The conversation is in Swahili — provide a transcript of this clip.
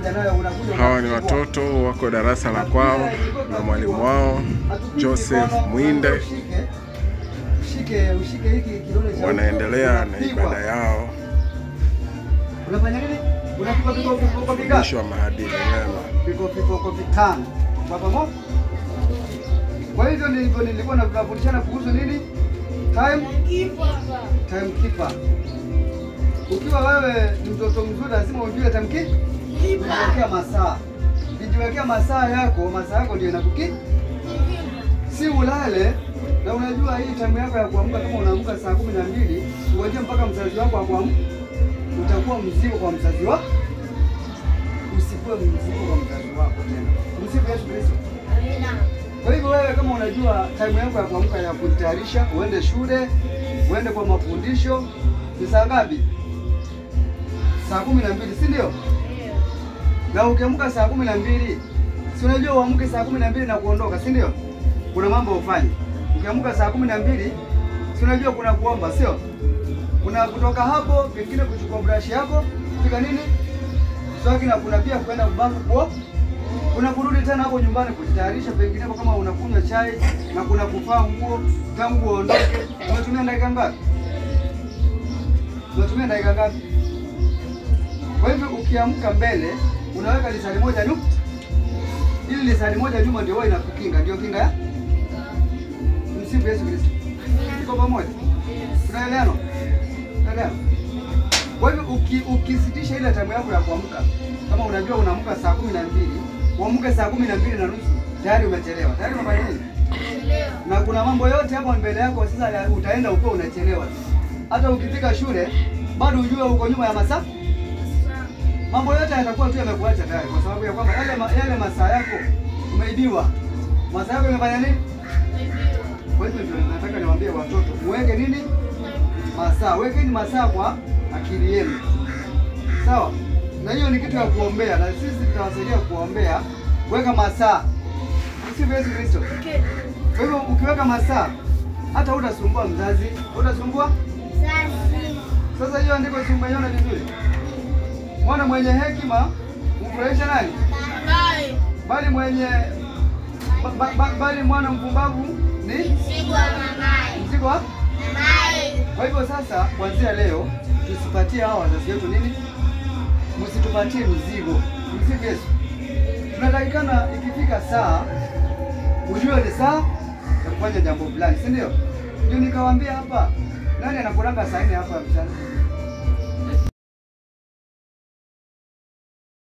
unakuja nayo unakuja Hawa ni unachukua. watoto wako darasa la kwao na mwalimu wao Joseph Mwinde Ushike, ushike, ushike hiki kidole cha wanaendelea na unapigwa. ibada yao, Unafanya nini? Unapigwa viboko viboko vingapi? mwisho wa maadili mema. Viko viboko vitano. Kwa pamoja. Kwa hivyo nilivyo nilikuwa nafundishana kuhusu nini? Time time keeper. Ukiwa wewe ni mtoto mzuri lazima ujue time keeper. Kujiwekea masaa. Ukijiwekea masaa yako, masaa yako ndio inakuki. Si ulale na unajua hii time yako ya kuamka kama unaamka saa kumi na mbili ungojea mpaka mzazi wako akuamka, utakuwa mzigo kwa mzazi wako. Usikuwe mzigo kwa mzazi wako tena. Msifu Yesu Kristo. Kwa hivyo wewe kama unajua time yako ya kuamka ya kujitayarisha, uende shule, uende kwa mafundisho, ni saa ngapi? Saa kumi na mbili, si ndio? Na ukiamka saa kumi na mbili, si unajua uamke saa kumi na mbili na kuondoka, si ndio? Kuna mambo ufanye. Ukiamka saa kumi na mbili, si unajua kuna kuomba, sio? Kuna kutoka hapo, pengine kuchukua brush yako, fika nini? Swaki na kuna pia kwenda kubafu kuo kuna kurudi tena hapo nyumbani kujitayarisha, penginepo kama unakunywa chai na kuna kuvaa nguo tangu uondoke. Umetumia dakika ngapi? Umetumia dakika ngapi? Kwa hivyo ukiamka mbele unaweka lisali moja nyuma, ili lisali moja nyuma ndio wewe inakukinga, ndio kinga ya msifu Yesu Kristo. Iko pamoja? Tunaelewana? Tunaelewana? Kwa hivyo uki, ukisitisha ile time yako ya kuamka, kama unajua unaamka saa kumi na mbili uamke saa kumi na mbili na nusu tayari umechelewa, tayari umefanya nini? Na kuna mambo yote hapo mbele yako, sasa ya- utaenda ukiwa unachelewa. Hata ukifika shule bado ujue uko nyuma ya masaa. Mambo yote yatakuwa tu yamekuacha tayari, kwa sababu ya kwamba yale, ma, yale masaa yako umeibiwa. Masaa yako imefanya nini? Kwa hivyo ndio nataka niwaambie watoto muweke nini masaa, wekeni masaa kwa akili yenu, sawa? Na hiyo ni kitu ya kuombea, na sisi tutawasaidia kuombea. Weka masaa, msifu Yesu Kristo. Kwa hivyo ukiweka masaa, hata hutasumbua mzazi, hutasumbua. Sasa hiyo andiko si umeiona vizuri? Mwana mwenye hekima humfurahisha nani? Bali mwenye ba, ba, ba, bali mwana mpumbavu ni mzigo wa Kwa hivyo sasa, kuanzia leo tusipatie hawa wazazi wetu nini, msitupatie mzigo. Msifu Yesu. Tunatakikana ikifika saa ujue ni saa ya kufanya jambo fulani, si ndio? Ndio nikawaambia hapa, nani anakulanga saa nne hapa mchana?